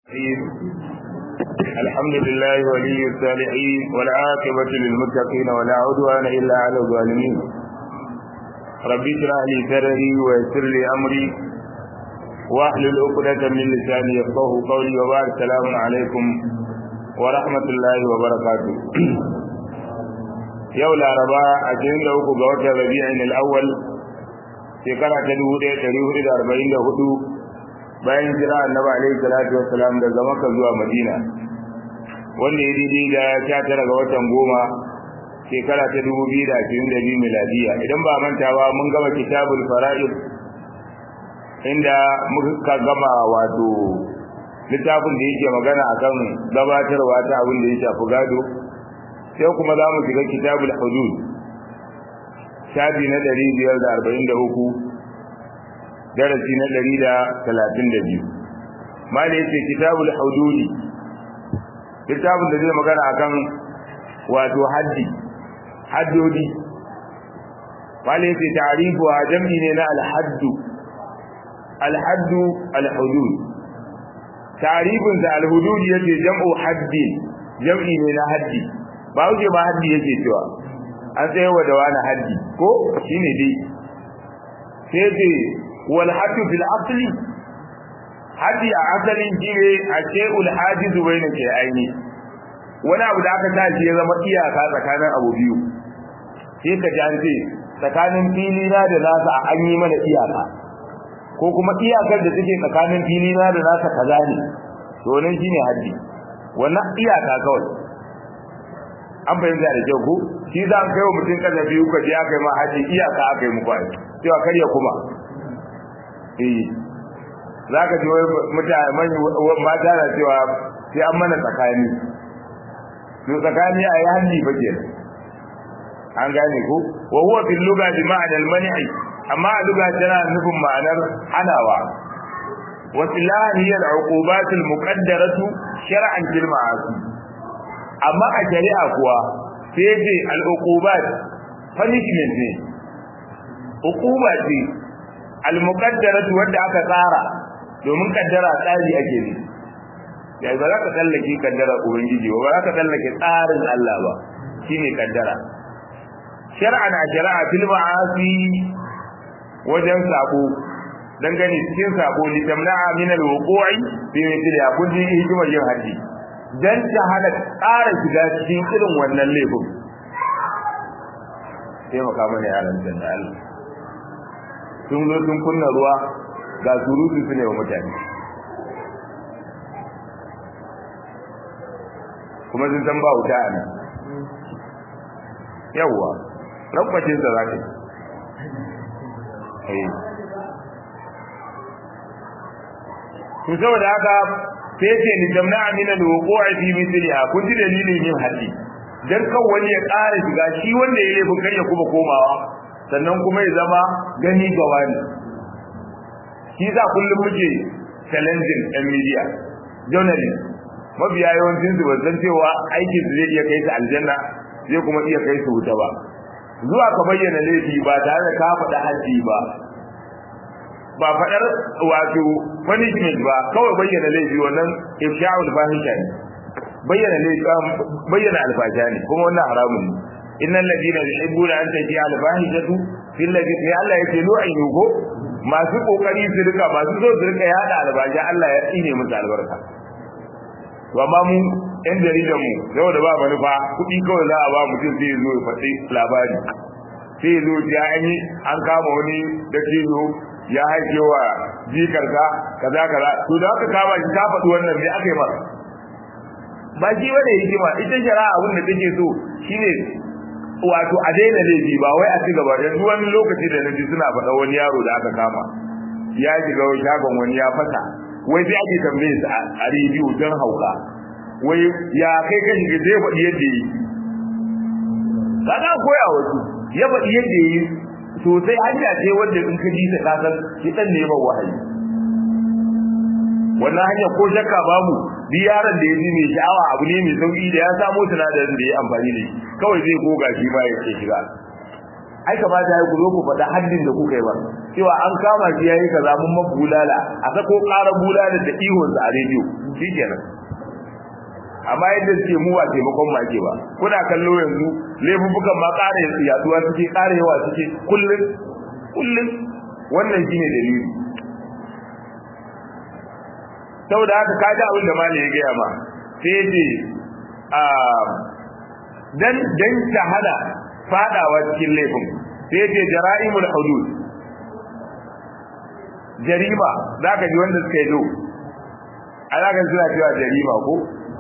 الرحيم الحمد لله ولي الصالحين والعاقبة للمتقين ولا عدوان إلا على الظالمين ربي اشرح لي صدري ويسر لي أمري واحلل عقدة من لساني يفقه قولي وبارك السلام عليكم ورحمة الله وبركاته yau laraba a cikin da uku ga watan rabi'in al-awwal shekara ta dubu ɗaya ɗari hudu da arba'in da hudu bayan jira annabi alaihi salatu wassalam daga makka zuwa madina wanda ya daidai da sha tara ga watan goma shekara ta dubu biyu da ashirin da biyu miladiya idan ba manta ba mun gama kitabul fara'id inda muka gama wato littafin da yake magana akan gabatarwa ta abin da ya shafi gado sai kuma za mu shiga kitabul hudud shafi na ɗari biyar da arba'in da uku darasi na ɗari da talatin da biyu ma da yake kitabul hududi littafin da zai magana akan wato haddi haddodi ma da yake ta'arifu a jam'i ne na alhaddu alhaddu alhudud ta'arifin da alhudud yake jam'u haddi jam'i ne na haddi ba wuce ba haddi yake cewa an tsaye wa da wani haddi ko shine dai sai ce wal haddu fil asli haddi a asalin shine a shay'ul hajiz bayna shay'aini wani abu da aka tashi ya zama iyaka tsakanin abu biyu sai ka ji an ce tsakanin fili na da nasa an yi mana iyaka ko kuma iyakar da take tsakanin fili na da nasa kaza ne to nan shine haddi wannan iyaka kawai an fahimta da kyau ko shi za kai wa mutum kaza biyu ka je aka yi ma haji iyaka aka yi muku aiki cewa karya kuma eh za ka ji wai mutane mata na cewa sai an mana tsakani to tsakani a yi hannu ba ke an gane ko wa huwa fil lugha bi ma'ana al man'i amma a lugha tana nufin ma'anar hanawa wa silahan hiya al uqubat al muqaddaratu shar'an fil ma'asi amma a shari'a kuwa sai ce al'uqubat punishment ne uquba ce al-muqaddaratu wanda aka tsara domin kaddara tsari ake ne ya ba za ka tsallake kaddara ubangiji ba ba za ka tsallake tsarin Allah ba shine kaddara shar'an a shari'a fil ma'asi wajen sako dangane cikin sako litamna'a min al-wuqu'i bi mithli kun ji hikimar yin haddi dan ta hana ƙara shiga cikin irin wannan laifin sai maka mana yaran da Allah sun zo sun kunna ruwa ga surutu su ne wa mutane kuma sun san ba wuta a nan yawwa rabbacin sa za ka yi to saboda haka sai ce ni jamna min al-wuqu'i fi mithliha kun ji dalilin yin haddi dan kan wani ya ƙara shiga shi wanda ya laifin kai ya kuma komawa sannan kuma ya zama gani ga wani shi za kullum muke challenging ɗan media journalist mabiya yawancin su ban cewa aikin su zai iya kai su aljanna zai kuma iya kai su wuta ba zuwa ka bayyana laifi ba tare da ka faɗa haddi ba ba faɗar wato punishment ba kawai bayyana laifi wannan ifsha'ul fahisha ne bayyana laifi bayyana alfasha ne kuma wannan haramun ne innal ladina yuhibbuna an taji al fahishatu fil ladina Allah yake lu'inu ko masu kokari su rika masu so su rika yada albasha Allah ya tsine musu albarka to amma mu yan jaridan mu saboda ba manufa kuɗi kawai za a ba mutum sai zo ya faɗi labari sai zo ya yi an kama wani da ya haike wa jikarka kaza kaza to da aka kama shi ka faɗi wannan me aka yi masa ba shi bane hikima ita shari'a abin da take so shine wato a daina laifi ba wai a ci gaba yanzu wani lokaci da naji suna faɗa wani yaro da aka kama ya shiga shagon wani ya fasa wai sai ake tambaye su a rediyo don hauka wai ya kai ka shiga zai faɗi yadda yi kaga koya wasu ya faɗi yadda yi sosai hanya ce wanda in ka ji ta kasan shi dan ne ba wahayi wannan hanya ko shakka babu duk yaron da ya ji mai sha'awa abu ne mai sauki da ya samu sinadarin da ya amfani da shi kawai zai goga shi ba ya ce shiga ai kamata ya ku zo ku faɗa haddin da kuka yi ba cewa an kama shi yayi kaza mun ma bulala a sako ƙara bulala da ihon a rediyo shikenan amma yadda suke mu ba taimakon ma ke ba kuna kallo yanzu laifukan ma ƙara yaduwa suke ƙara yawa suke kullum kullum wannan shine dalili saboda haka ka ji abin da malai ya gaya ma sai ya ce dan dan shahada fadawa cikin laifin sai ce jara'imul hudud jarima zaka ji wanda suka yi do alakan suna cewa jarima ko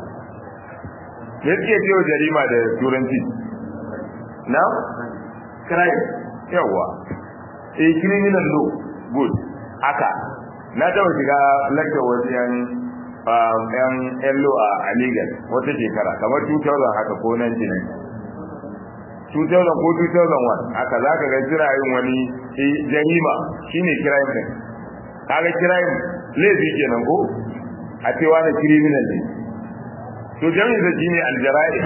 me suke cewa jarima da turanci na crime yawa eh criminal law good haka na taba shiga lecture wasu yan yan yan law a legal wata shekara kamar 2000 haka ko 1990 2000 ko 2001 haka za ka ga suna yin wani jarima shine crime din kaga crime laifi kenan ko a cewa da criminal ne to jami'in da shine aljara'i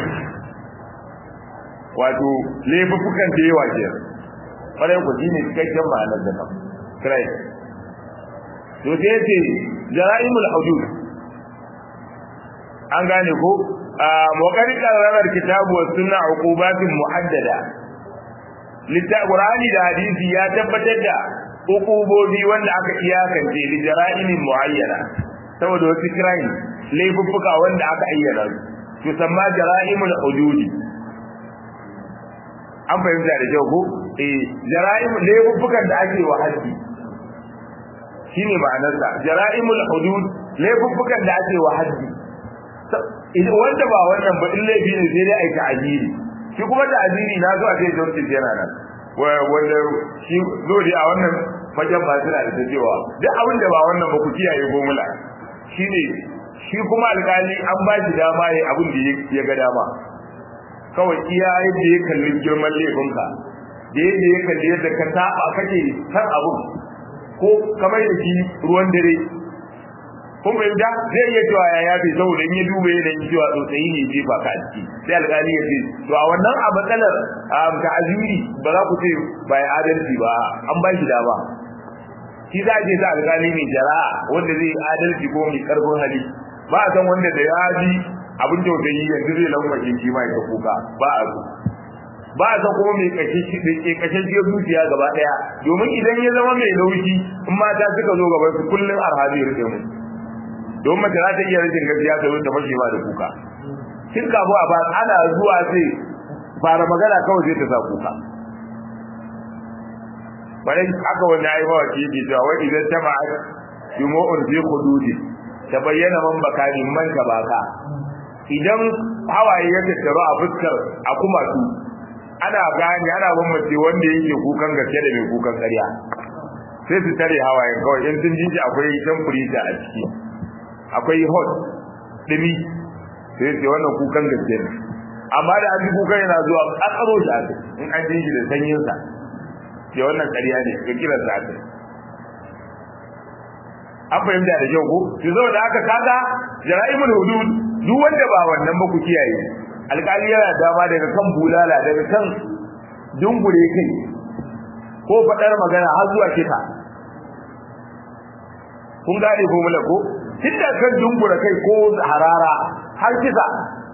wato laifukan da yawa ke kwarai ku shine cikakken ma'anar da kan crime to sai yace jara'imul hudud an gane ko وقد قرر الكتاب والسنة عقوبات محددة للقرآن da hadisi ya tabbatar da hukubobi wanda aka iyakance li jara'imin muayyana saboda wasu crime laifuffuka wanda aka ayyana su samma jara'imul hududi an fahimta da kyau ko eh jara'imul laifuffukan da ake wa haddi shine ma'anarsa jara'imul hudud laifuffukan da ake wa haddi wanda ba wannan ba in laifi ne sai dai aika ajiri shi kuma da ajiri na zo a ce justice yana nan wanda shi zo dai a wannan fagen ba suna da cewa duk abin da ba wannan ba ku kiyaye gomula shine shi kuma alkali an ba shi dama yayi abin da ya ga dama kawai iya yadda ya kalli girman laifinka da yadda ya kalli yadda ka saba kake san abun ko kamar da shi ruwan dare kun fahimta zai iya cewa ya yafe saboda in ya duba yanayin cewa tsotsayi ne jefa ka a ciki sai alƙali ya ce to a wannan a matsalar ta aziri ba za ku ce ba ya adalci ba an ba shi dama shi za a ce sa alƙali mai jara'a wanda zai adalci ko mai ƙarfin hali ba a san wanda da ya ji abin tausayi yanzu zai lankwashe shi ma ya kuka ba a so ba a san kuma mai kashe zuciya gaba ɗaya domin idan ya zama mai laushi in mata suka zo gaban su kullum arhabi ya rike mu don mace za ta iya rashin gaskiya ta ta fashe ma da kuka kin kafo a ba ana zuwa sai fara magana kawai sai ta sa kuka bayan aka wani ayi mawa ki bi cewa wai idan ta ma'a jumu'un fi hududi ta bayyana man bakani man ka baka idan hawaye ya tattaru a fuskar a kuma su ana gane ana bambance wanda yake kukan gaske da mai kukan ƙarya sai su tare hawayen kawai in sun jinji akwai temperature a ciki akwai hot dumi sai sai wannan kukan gaske ne amma da an ji kukan yana zuwa kakaro shi aka in an ji shi da sanyin sa sai wannan ƙarya ne ga kiran sa aka an fahimta da kyau ko to zo da aka kaga jara'imul hudud duk wanda ba wannan ba ku kiyaye alƙali yana dama daga kan bulala daga kan dungure kai ko faɗar magana har zuwa kisa kun gane ko mula ko tun da kan dungura kai ko harara har kisa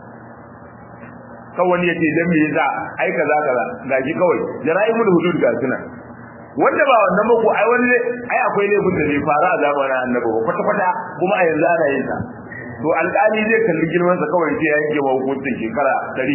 kan wani yace dan me yasa ai kaza kaza gaji kawai jara'imul hudud ga suna wanda ba wannan ba ko ai wani ai akwai laifin da bai fara a zamanin annabi ba kwata kwata kuma a yanzu ana yin sa to alƙali zai kalli girman sa kawai sai ya yanke wa hukuncin shekara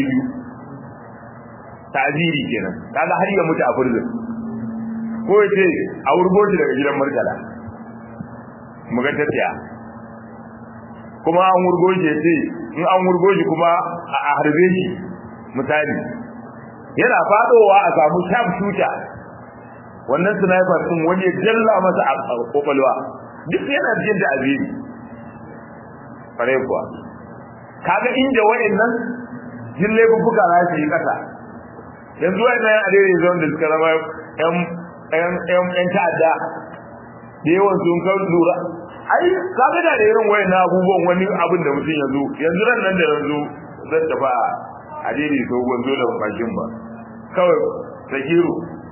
200 ta'ziri kenan kaga har ya mutu a furzin ko yace a wurgo shi daga gidan murtala mu ga tafiya kuma an wurgo shi yace in an wurgo shi kuma a harbe shi misali yana fadowa a samu sharp shooter wannan sniper din wani ya jalla masa a kokolwa duk yana jin da aziri fare kuwa kaga inda wayannan jille bubuka za su yi kasa yanzu wayannan a daidai zon da suka zama yan yan yan yan ta'adda da yawan sun kan lura ai kaga da da irin wayannan abubuwan wani abin da mutum yanzu yanzu ran nan da yanzu zan tafi a daidai so gwanzo da bakin ba kawai sakiru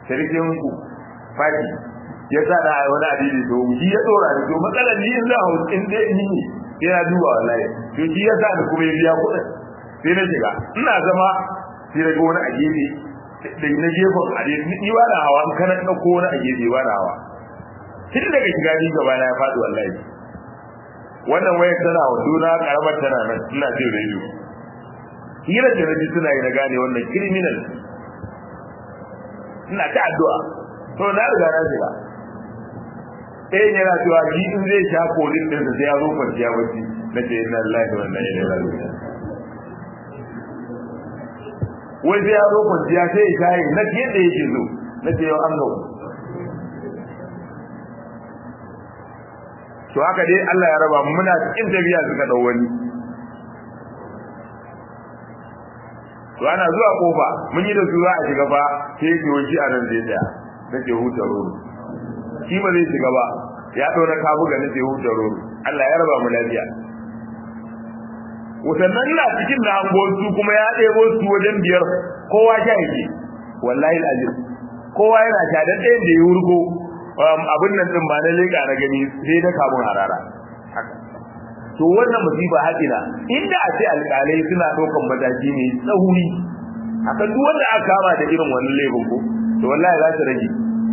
sarkin ku fati ya sa da wani adidi to shi ya dora da to matsalar ni in za a in dai ni ne yana duba wallahi to shi ya sa da kuma ya biya kuɗin sai na shiga ina zama sai daga wani a gefe da na gefen a ni ba na hawa in kana ɗauko wani a gefe ba na hawa tun daga shiga ni gaba na ya faɗi wallahi wannan wayar tana wa juna karamar tana nan ina jin rediyo hirar da naji suna yi na gane wannan criminal ina ta addu'a to na riga na shiga ɗayan yana cewa shi in zai sha kodin ɗin sai ya zo kwanciya bacci na ce ina lillahi wa inna ilaihi raji'un wai sai ya zo kwanciya sai ya shayi na yadda yake zo na ce yau an gau to haka dai Allah ya raba mu muna cikin tafiya suka dau wani to ana zuwa kofa mun yi da su za a shiga ba sai ke wuce a nan zai tsaya nake huta roro shi ba zai shiga ba ya ɗora kabu ga nake huta roro Allah ya raba mu lafiya wasannan na cikin da hango su kuma ya ɗebo su wajen biyar kowa sha yake wallahi alazim kowa yana sha dan ɗayan da ya wurgo abin nan din ba na leƙa na gani sai da kamun harara to wannan musiba haƙina inda a ce alƙalai suna ɗaukan mataki ne tsauri akan duk wanda aka kama da irin wannan laifin ko to wallahi za su rage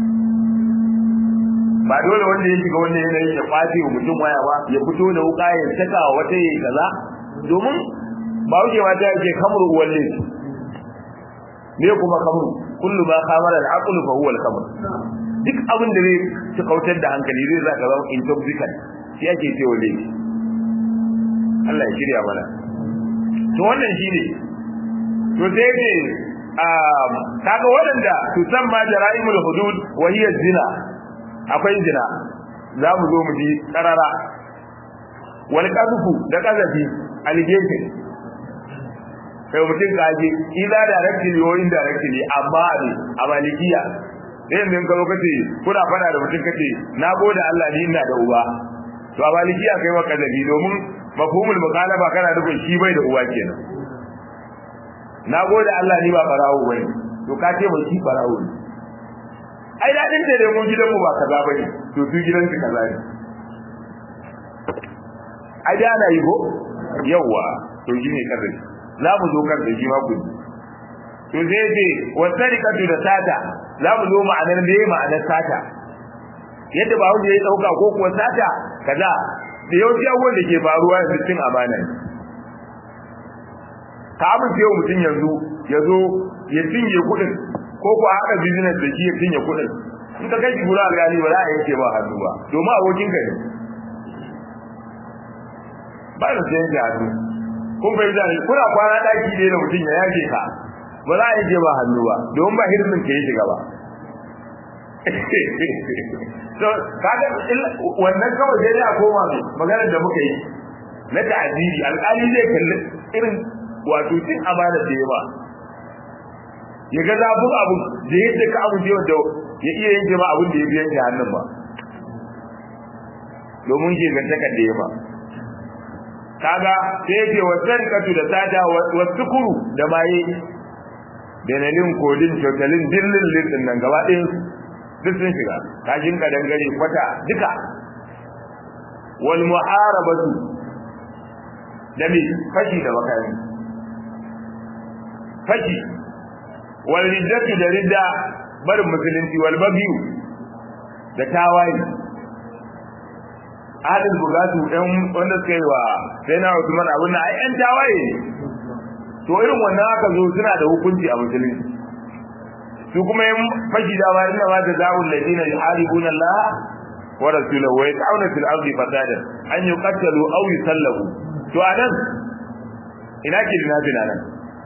ba dole wanda ya shiga wannan yanayin ya kwace wa mutum waya ba ya fito da wuka ya saka wa wata yayi kaza domin ba wuce ma ta yake kamru uwan laifi me kuma kamru kullu ma khamara al-aqlu fa huwa al-kamr duk abin da zai ci kautar da hankali zai za ka zama intoxicant shi ake cewa laifi Allah ya shirya mana to wannan shine to sai ne um kaga waɗanda su san ma jara'imul hudud wa hiya zina akwai zina za mu zo mu ji karara wal qazfu da qazafi allegation kai mutum kaje ila directly or indirectly amma ne a malikiya sai yanzu ka zo kace kuna fada da mutum kace na gode Allah ni ina da uba to a malikiya kai wa qazafi domin mafhumul mukhalaba kana nufin shi bai da uwa kenan na gode Allah ni ba barawo bane to ka ce mai shi barawo ne ai dadin da dai mun gidan mu ba kaza bane to su gidan su kaza ne ai da ana yi ko yawa to shi ne kaza za mu zo kan da shi ma ku to sai ce wasarikatu da sata za mu zo ma'anar me ma'anar sata yadda ba wanda ya dauka ko kuwa sata kaza da yawanci abubuwan da ke faruwa yanzu cin amana ne ka amince wa mutum yanzu ya zo ya cinye kuɗin ko ku haɗa business da shi ya cinye kuɗin in ka kai shi gura alƙali ba za a yanke ba hannu ba domin abokin ka ne ba da sayan da hannu kun fahimta ne kuna kwana ɗaki ne da mutum ya yake ka ba za a yanke ba hannu ba domin ba hirmin ka yi shiga ba so kaga wannan kawai dai a koma mai maganar da muka yi na ta'aziri alƙali zai kalli irin wato cin amana da yawa ya ga zafin abu da yadda ka abu da ya iya yin jama abin da ya biyan shi hannun ba domin ke gantakar da yawa kaga sai yake wasan katu da sada wasu kuru da maye benelin kodin shotalin dillin lissin nan gaba ɗayan duk sun shiga kashin ka dangare kwata duka wal muharabatu da me fashi da makami fashi wal riddatu da ridda barin musulunci wal bagiyu da tawaye adil bugatu ɗan wanda suka yi wa sai na Usman abin nan ai ɗan tawaye ne to irin wannan aka zo suna da hukunci a musulunci su kuma yin fashi da ba inna ma jazaa'ul ladina yuharibuna Allah wa rasulahu wa yas'una fil ardi fasadan an yuqtalu aw yusallabu to anan ina ke dina dina nan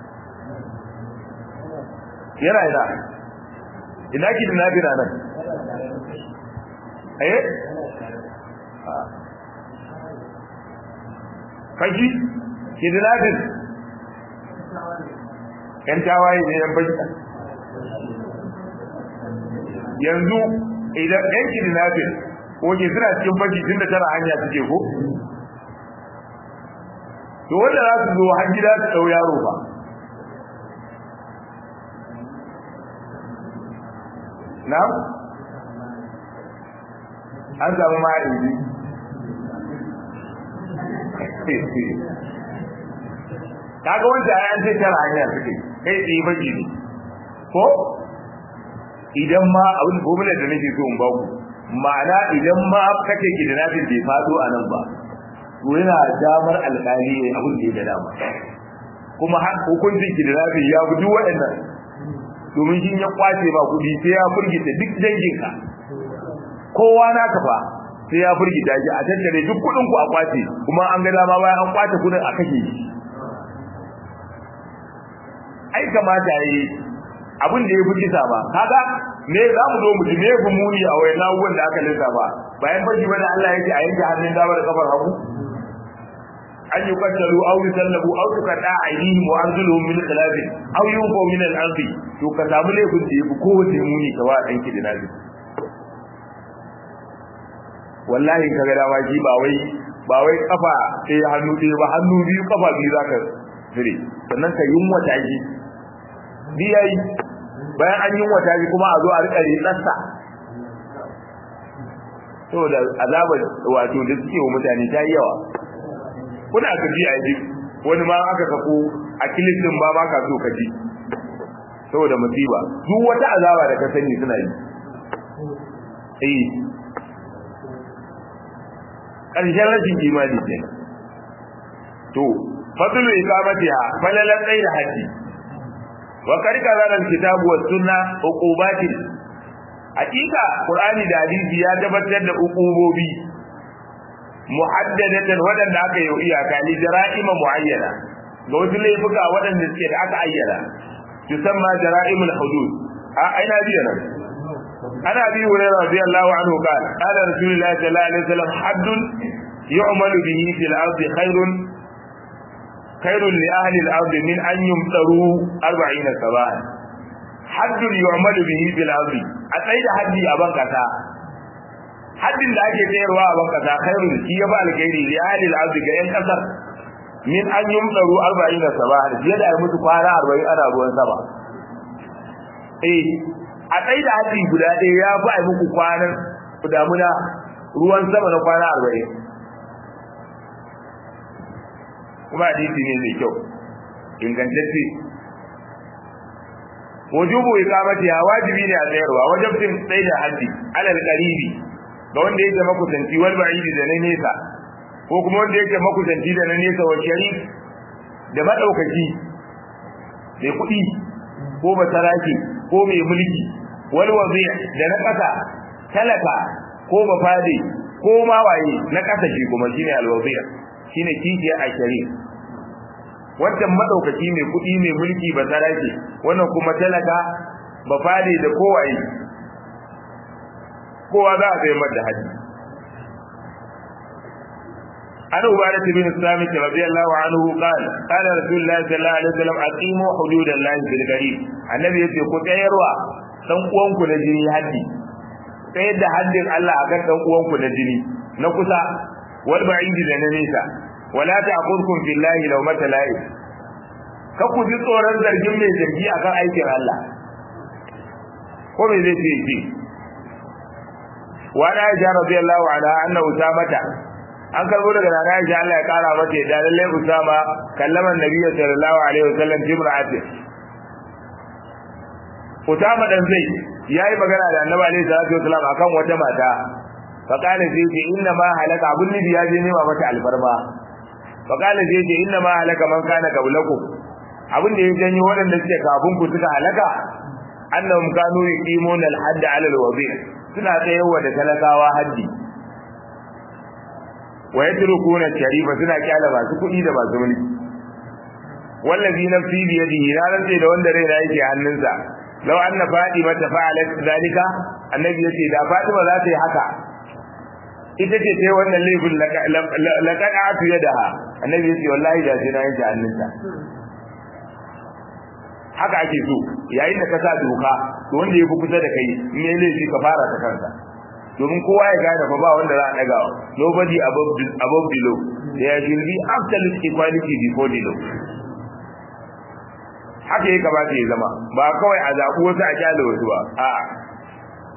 yana ina ina ke dina dina nan eh fashi ke dina din yan tawaye ne yan fashi yanzu idan ɗan kidnapping oke suna cikin fashi tun da tara hanya suke ko to wanda za su zo har gida su ɗau yaro ba na an samu ma'aiki kaga wanda ya ce tara hanya suke kai tsaye baki ne ko idan ma abin formula da nake so in ba ku ma'ana idan ma kake kidnapping bai fado a nan ba to yana damar alƙali ne abin da ya ga dama kuma har hukuncin kidnapping ya bi duk waɗannan domin shi ya kwace ba kuɗi sai ya furgita duk danginka kowa na kafa sai ya furgita shi a tattare duk kuɗin ku a kwace kuma an ga dama bayan an kwace kuɗin a kashe shi ai kamata yi abin da ya fi kisa ba kaga me za mu zo mu ji me fi muni a wayan abubuwan da aka lissafa bayan fashi bane Allah yake a yanke hannun dama da kafar hagu an yi kattalu aw yusallabu aw tuqata aydihim wa arjuluhum min khilaf aw yunfu min al-ardi to ka samu laifin da yafi kowace muni ka wa dan ki da nabi wallahi kaga dama shi ba wai ba wai kafa sai hannu ɗaya ba hannu biyu kafa biyu zaka jire sannan ka yunwa ta shi biyayi bayan an yunwata shi kuma a zo a rika ritsarsa saboda azabar wato da suke wa mutane ta yi yawa kuna ka ji a yi wani ma aka sako a kilistin ba ma ka so ka ji saboda musiba duk wata azaba da ka sani suna yi eh ƙarshen rashin imani kenan to fadlu iqamatiha falalan tsayi da haji wa karika zaran kitabu was sunna uqubati hakika qur'ani da hadisi ya tabbatar da uqubobi muhaddadatan wadanda aka yi iyaka li jara'ima muayyana ga wasu laifuka wadanda suke da aka ayyana tusamma jara'imul hudud a aina biya nan ana bi hurairah radiyallahu anhu qala qala rasulullahi sallallahu alaihi wasallam haddun yu'malu bihi fil ardi khairun خير لأهل الأرض من أن يمطروا أربعين سباعا حد يعمل به في الأرض أتيد حدي أبان كتا حد da ake tsayarwa a bankasa khairun shi ya ba alkhairi li ahli al-ard ga yan kasar min an yumdaru 40 sabaha fiye da mutu kwana 40 ana ruwan sama eh a tsayi da haddi guda ɗaya ya fi ai muku kwanan damuna ruwan sama na kwana 40 kuma hadisi ne mai kyau ingantacce wujubu iqamati ya wajibi ne a tsayarwa wajibin tsayi da haddi alal qaribi ga wanda yake makusanci wal ba'idi da na nesa ko kuma wanda yake makusanci da na nesa wa sharif da madaukaki mai kuɗi ko basaraki ko mai mulki wal wazi da na ƙasa talaka ko bafade ko ma waye na ƙasa shi kuma shine al wazi shine kijiya a sharif wancan madaukaki mai kuɗi mai mulki basaraki wannan kuma talaka bafade da kowaye kowa za a zai mata haji an ubadat bin samit radiyallahu anhu qala qala rasulullahi sallallahu alaihi wasallam aqimu hududallahi bil gharib annabi yace ku tsayarwa dan uwanku na jini haddi tsayar da haddin Allah akan dan uwanku na jini na kusa wal ba'idi da na nesa wala ta'khudhukum billahi law matala'i ka ku ji tsoron zargin mai zargi akan aikin Allah ko me zai ce wani aisha radiyallahu anha anna usamata an karbo daga nana aisha Allah ya kara mata da lalle usama kallaman nabiy sallallahu alaihi wasallam jimra'ati usama dan zai yayi magana da annabi alaihi salatu wasallam akan wata mata fa kana sai ce inna ma halaka abun nabi ya je nema mata alfarma fa kana sai ce inna ma halaka man kana qablakum abin da ya janyo waɗanda suke kafin ku suka halaka annahum kanu yuqimuna al-hadd 'ala al-wadi' suna tsayarwa da talakawa haddi wa yatrukuna sharifa suna kyala masu kuɗi da masu mulki wallazi nafsi bi yadihi na rantse da wanda raina yake hannunsa law anna fatima ta fa'alat zalika annabi yace da fatima za ta yi haka ita ce sai wannan laifin laqada'atu yadaha annabi yace wallahi da sai na yanke hannunta haka ake so yayin da ka sa doka to wanda ya fi kusa da kai in yayi laifi ka fara ta kansa domin kowa ya gane fa ba wanda za a daga nobody above above the law there will be absolute equality before the law haka ya kamata ya zama ba kawai a zaɓi wasu a kyale wasu ba a'a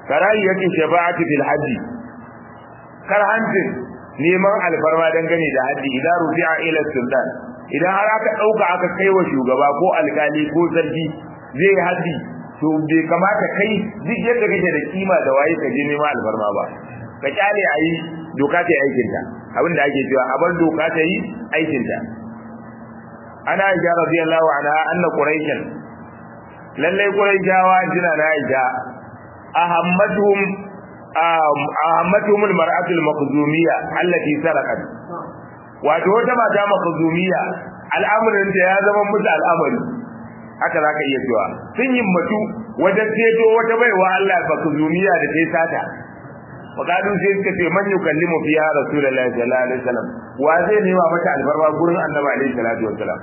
karahiyatu shafa'ati fil hajji karhancin neman alfarma dangane da haddi idan rufi'a ila sultan idan har aka dauka aka kai wa shugaba ko alkali ko sarki zai haddi to bai kamata kai duk yadda kake da kima da waye ka je neman alfarma ba ka kyale ayi doka ta aikin ta abin da ake cewa a bar doka ta yi aikin ta ana aisha radiyallahu anha anna quraishan lalle quraishawa jina na aisha ahammatuhum ahammatuhum almar'atu almaqzumiyya allati sarqat wato wata mata maqzumiyya al'amarin da ya zama musu al'amari haka zaka iya cewa sun yi mutu wajen ceto wata baiwa Allah maqzumiyya da sai sata faqalu sai suka ce man yukallimu fiha rasulullahi sallallahu alaihi wasallam wa zai nema mata albarma gurin annabi alaihi salatu wasallam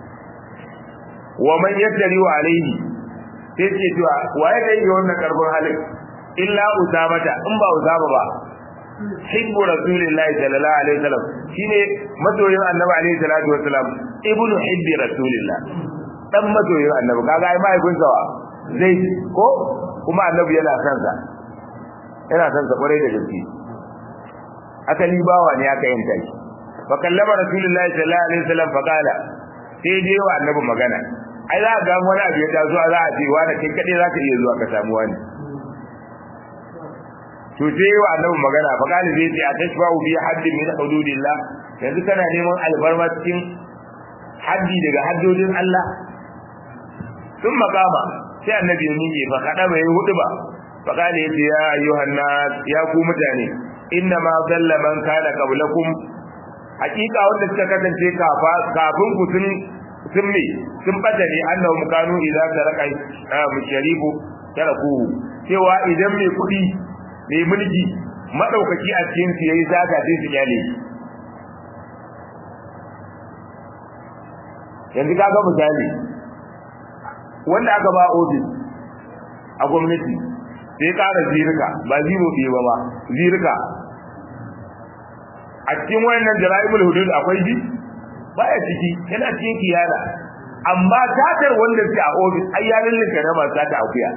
wa man yattari wa alaihi sai ce cewa waye da yi wannan karfin halin illa usabata in ba usaba ba hibbu rasulillahi sallallahu alaihi wasallam shine masoyin annabi alaihi salatu wasallam ibnu hibbi rasulillah dan masoyin annabi kaga ai mahaifin sa zai ko kuma annabi yana son sa yana son sa kwarai da gaske asali bawa ne aka yanta shi fa kallama rasulullahi sallallahu alaihi wasallam fa kala sai dai wa annabi magana ai za ga wani abu ya taso za a ce wani kai kadai za ka iya zuwa ka samu wani to sai wa annabi magana fa kala zai ce a tashfa'u bi haddin min hududillah yanzu kana neman albarma cikin haddi daga haddodin Allah sun makama sai annabi ya miƙe fa kada bai hudu ba fa kala yace ya ayyuhan nas ya ku mutane inna ma dalla man kana qablakum hakika wanda suka kasance kafin ku sun sun me sun bada ne annahum kanu idza taraka musharibu tarakuhu cewa idan mai kudi mai mulki madaukaki a cikin su yayi zaka sai su kyale yanzu kaga misali wanda aka ba ofis a gwamnati sai kara zirika ba zero ɗaya ba ba zirika a cikin wayannan jara'imul hudud akwai ji baya ciki yana cikin kiyana amma tatar wanda ke a ofis ai ya lullunka na masu tata akuya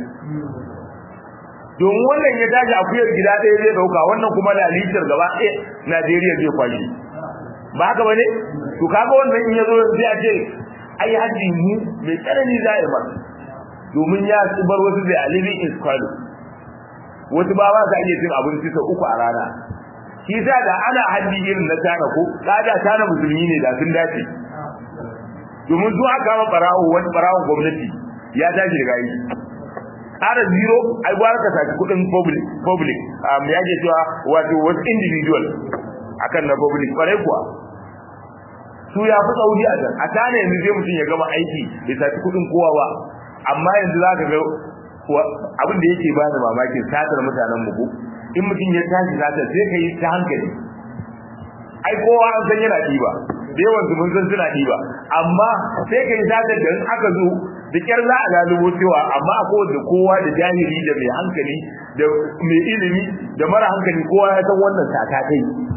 domin wannan ya tashi akuyar gida ɗaya zai ɗauka wannan kuma da litar gaba ɗaya Najeriya zai kwashi ba haka bane to kaga wannan in ya zo sai a ce ai haji mu mai tsanani za a masa domin ya bar wasu da a living in squalor wasu ba ba sa iya cin abinci sau uku a rana shi sa da ana haddi irin na tana ko kada tana musulmi ne da sun dace domin su aka kama barawo wani barawon gwamnati ya tashi daga yi ƙara zero ai gwara ka saki kuɗin public public um, ya ke cewa wato wasu individual akan na public kwarai kuwa su ya fi sauri a can a tana yanzu zai mutum ya gama aiki bai saki kuɗin kowa ba amma yanzu za ka ga abin da yake bani mamakin satar mutanen mu ko in mutum ya tashi satar sai ka yi ta hankali ai kowa an san yana ɗiba da yawan su mun san suna ɗiba amma sai ka yi satar da in aka zo da kyar za a lalubo cewa amma a kowace kowa da jahili da mai hankali da mai ilimi da mara hankali kowa ya san wannan sata kai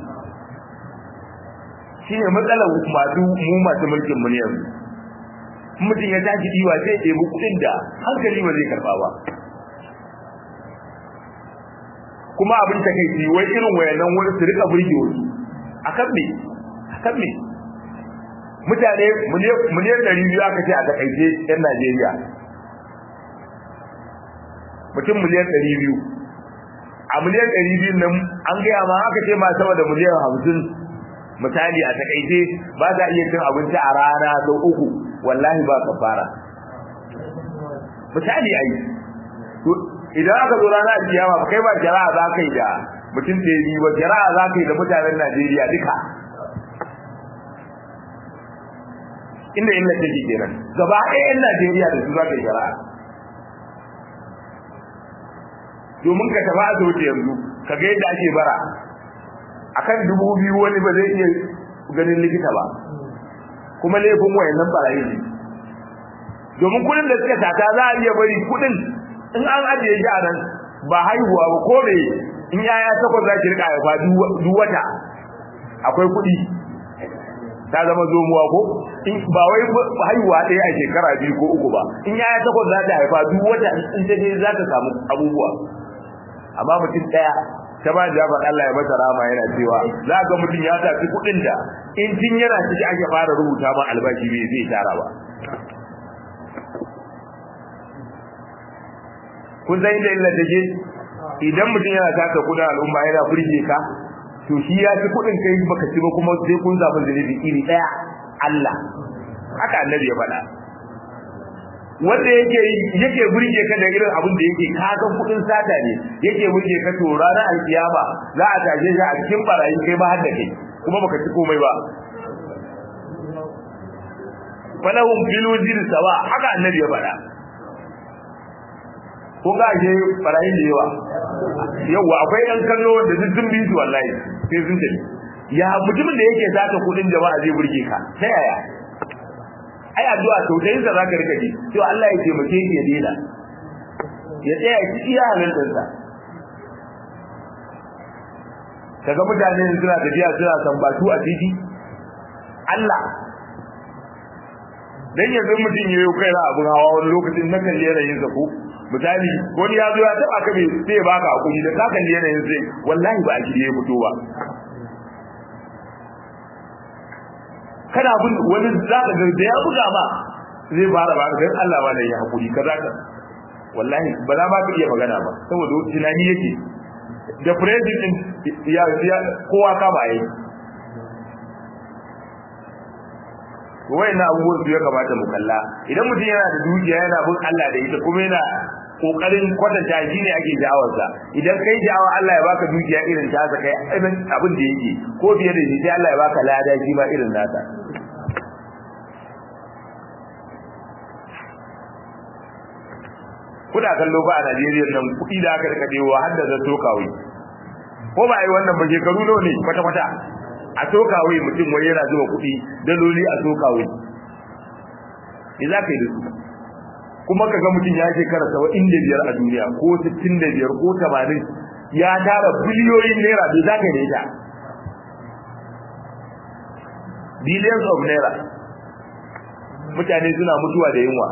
shine matsalar masu mu masu mulkin mu ne yanzu mutum ya tashi diwa sai ya ɗebi kuɗin da hankali ba zai karɓa ba kuma abin ta kai wai irin wayannan wani su rika burge wasu akan me akan me mutane miliyan ɗari biyu aka ce a takaice yan Najeriya mutum miliyan ɗari biyu a miliyan ɗari biyu nan an gaya ma aka ce ma sama da miliyan hamsin misali a takaice ba za iya cin abinci a rana sau uku wallahi ba kafara misali ai idan aka zo rana kiyama kai ba jara'a za ka yi da mutum da yi ba jara'a za ka yi da mutanen Najeriya duka inda illa take kenan gaba ɗaya yan Najeriya da su za ka yi jara'a domin ka tafi asibiti yanzu ka ga yadda ake bara akan dubu biyu wani ba zai iya ganin likita ba kuma laifin wayannan barayi ne domin kudin da suka tata za a iya bari kudin in an ajiye shi a nan ba haihuwa ba ko me in yaya takwas za ki rika haifa duk wata akwai kudi ta zama zomuwa ko in ba wai haihuwa ɗaya a shekara biyu ko uku ba in yaya takwas za ta haifa duk wata in ta je za ta samu abubuwa amma mutum daya ta ba jabar Allah ya masa rama yana cewa za ga mutum ya tafi kuɗin da in tun yana ciki ake fara rubuta ma albashi bai zai tara ba kun san inda illa take idan mutum yana taka kudin al'umma yana burge ka to shi ya ci kudin kai baka ci ba kuma sai kun zaɓi zunubi iri ɗaya Allah haka annabi ya faɗa wanda yake yake burge ka da irin abin da yake ka san kudin sata ne yake burge ka to ranar alkiyama za a tashe shi a cikin barayi kai ba har da kai kuma baka ci komai ba falahum fil wajhi sawa haka annabi ya faɗa ko ga je barayin da yawa yawa akwai ɗan kallo da duk sun bi su wallahi sai sun tafi ya mutumin da yake zaka kudin jama'a zai burge ka ta yaya ai addu'a to dai za ka rika ji to Allah ya taimake ki ya dena ya tsaya ki iya halaltar sa kaga mutane suna tafiya suna sambatu a titi Allah dan yanzu mutum yayi kai na abun hawa wani lokacin na kalle yanayin sa ko misali wani ya zo ya taba ka bai sai baka hakuri da ka kalle yanayin sai wallahi ba a gidi ya fito ba kana bin wani zaka ga da ya buga ma zai fara ba dan Allah ba da ya hakuri kaza ka wallahi ba za ma ka iya magana ba saboda tunani yake da president ya ya kowa ka ba yi na abubuwan su ya kamata mu kalla idan mutum yana da dukiya yana bin Allah da ita kuma yana kokarin kwatanta shi ne ake sha'awarsa idan kai sha'awar Allah ya baka dukiya irin ta kai abin da yake ko fiye da shi sai Allah ya baka lada shi ma irin nasa kuna kallo ba a Najeriya nan kuɗi da aka rika dewa har da zato kawai ko ba yi wannan ba shekaru nawa ne kwata kwata a sokawai mutum wani yana zuba kuɗi daloli a sokawai me za ka yi da su kuma ka ga mutum ya shekara saba'in da biyar a duniya ko sittin da biyar ko tamanin ya tara biliyoyin naira me za ka yi da ita billions of naira mutane suna mutuwa da yunwa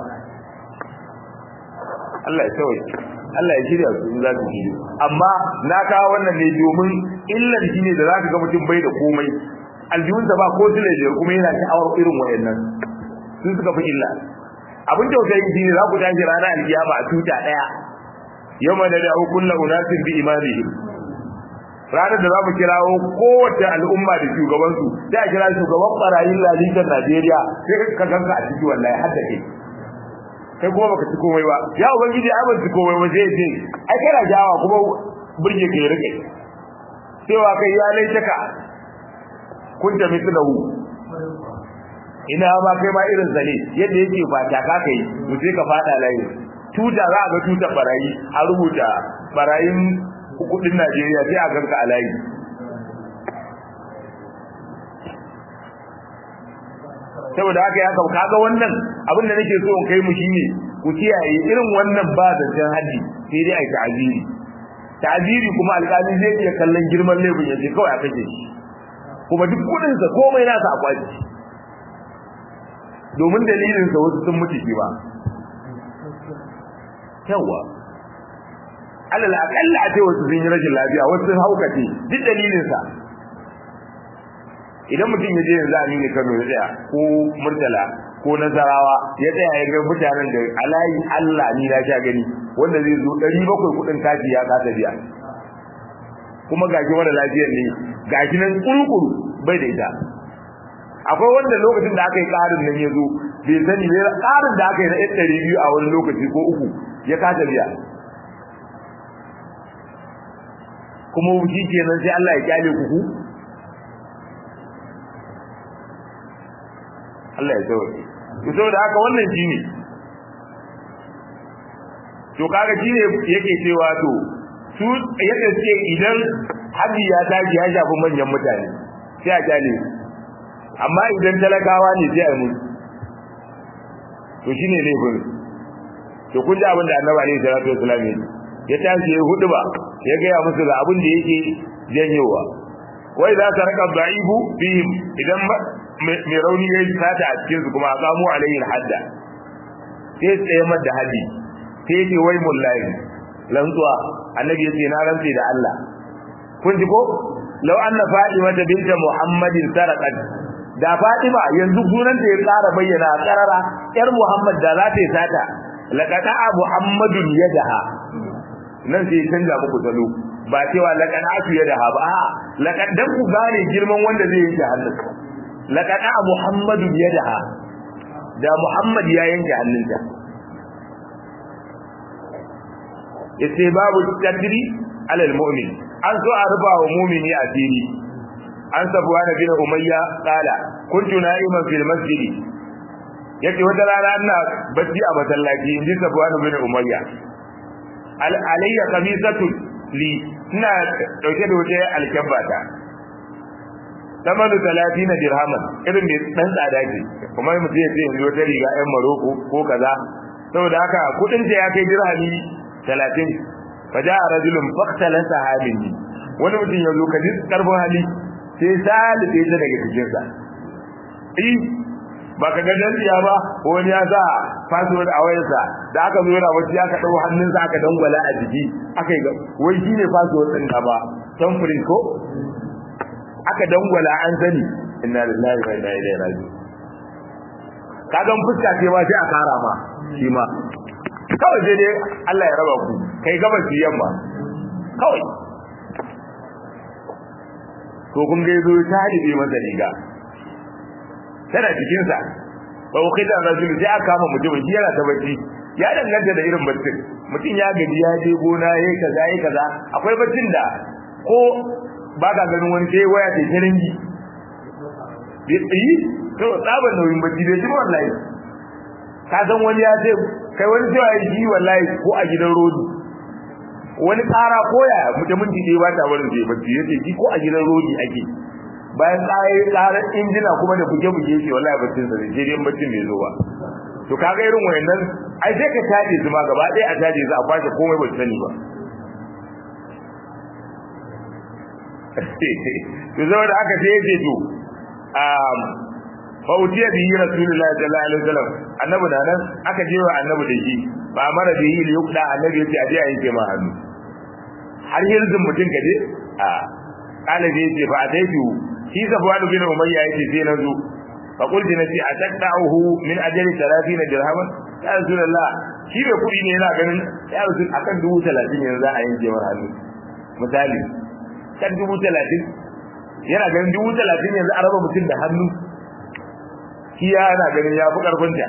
Allah ya kawai Allah ya shirya su in za su shirya amma na kawo wannan ne domin illar shi ne da za ka ga mutum bai da komai aljihunsa ba ko tile da kuma yana sha'awar irin wayannan sun suka fi illa abin tausayin shi ne za ku tashi ranar alkiyama a tuta daya yawma da da'u kullu unasin bi imamihim ranar da za mu kirawo kowace al'umma da shugabansu sai a kira shugaban barayin lalitar Najeriya sai ka ganka a ciki wallahi har da kai kai kuma baka ci komai ba ya ubangiji ai ban ci komai ba sai ce ai kana jawa kuma burge ka rike cewa kai ya laitaka kun ta mislahu ina ma kai ma irin zane yadda yake ba ta ka kai mu sai ka fada layi tuta za a ga tutar barayi a rubuta barayin kudin Najeriya sai a ganka a layi saboda haka ya kam kaga wannan abin da nake so in kai mu shine ku kiyaye irin wannan ba zancen haji sai dai ai ta'aziri ta'aziri kuma alƙali zai iya kallon girman laifin yace kawai a kace shi kuma duk kudin sa komai nasa a kwaci domin dalilin sa wasu sun mutu shi ba yawa alal aqalla a ce wasu sun yi rashin lafiya wasu sun haukace duk dalilin sa idan mutum ya je yanzu a nini Kano ya tsaya ko Murtala ko Nasarawa ya tsaya ya ga mutanen da alayi Allah ni na sha gani wanda zai zo 700 kudin kaji ya kasa biya kuma gashi wanda lafiyar ne gashi nan kurkuru bai da ita akwai wanda lokacin da aka yi karin nan ya zo bai sani ne karin da aka yi na 200 a wani lokaci ko uku ya kasa biya kuma wuci kenan sai Allah ya kyale ku Allah ya tsawaye to saboda haka wannan shine to kaga shine yake cewa to su yadda suke idan haji ya tashi ya shafi manyan mutane sai a kyale amma idan talakawa ne sai a mutu to shine laifin to kun ji abin da annabi alaihi salatu wasallam ya tashi ya hudu ba ya gaya musu ga abin da yake janyowa wai za ta raka da'ibu fihim idan mai rauni ya yi sata a cikinsu kuma a kamo alayhi hadda sai tsaye da haddi sai ce wai mullahi rantsuwa annabi yace na rantsi da Allah kun ji ko law anna fatima binta muhammadin sarqat da fatima yanzu gunan da ya tsara bayyana karara yar muhammad da za ta yi sata laqad muhammadun yadaha nan sai canja muku salo ba cewa laqad atu yadaha ba a laqad dan ku gane girman wanda zai yanke hannunka laqad muhammadun yadaha da muhammad ya yanke hannunta yace babu tadri alal mu'min an so a ruba wa mu'mini asiri an sabuwa na bin umayya qala kuntu na'iman fil masjid yace wata rana ina bacci a masallaci inji sabuwa na bin umayya al alayya qamisatu li ina dauke da wata alkabbata tamanu 30 dirhaman irin da dan tsada ce kuma mutum ya ce yanzu wata riga ɗan maroko ko kaza saboda haka kudin ta ya kai dirhami talatin faja a rajulun faktala sahabin wani mutum ya zo kaji karfin hali sai salibe ta daga cikinsa eh ba ka ga dandiya ba wani ya sa password a wayarsa da aka zo yana wacce aka dau hannunsa aka dangwala a jiki aka yi wai shine password din ka ba tamfirin ko aka dangwala an sani inna lillahi wa inna ilaihi raji'un kagan fuska ce ma sai a kara ma shi ma kawai sai dai Allah ya raba ku kai gaba ki yamma kawai to kun ga yazo ta hadibe masa riga tana cikin sa ba ku kai da rajul sai aka kama mutum shi yana ta bacci ya danganta da irin baccin mutum ya gaji ya je gona yayi kaza yayi kaza akwai baccin da ko ba ka ganin wani sai waya ta kiringi bi yi to tsaban nauyin bacci bai ji wallahi ka san wani ya ce kai wani cewa ya ji wallahi ko a gidan rodi wani tsara koya mutum minti dai ba ta barin zai bacci yace ji ko a gidan rodi ake bayan tsaye tsaran injina kuma da buge buge shi wallahi baccin sa sai dai baccin bai zo ba to kaga irin wayannan ai sai ka taje su ma gaba ɗaya a taje su a kwashe komai ba sani ba to zama da aka sai yace to um fa utiya bihi rasulullahi sallallahu alaihi wasallam annabi da nan aka je wa annabi da shi ba mara bihi li yuqda annabi yace aje a yanke ma hannu har yanzu mutun kaje a kala je yace fa ataitu shi safwan bin umayya yace sai nazo fa qulti nati ataqta'uhu min ajli 30 dirhaman ya rasulullah shi bai kudi ne yana ganin ya rasul akan 30 yanzu za a yanke ma hannu misali kan 30 yana ganin 30 yanzu a raba mutum da hannu shi yana ganin ya fi ƙarfinta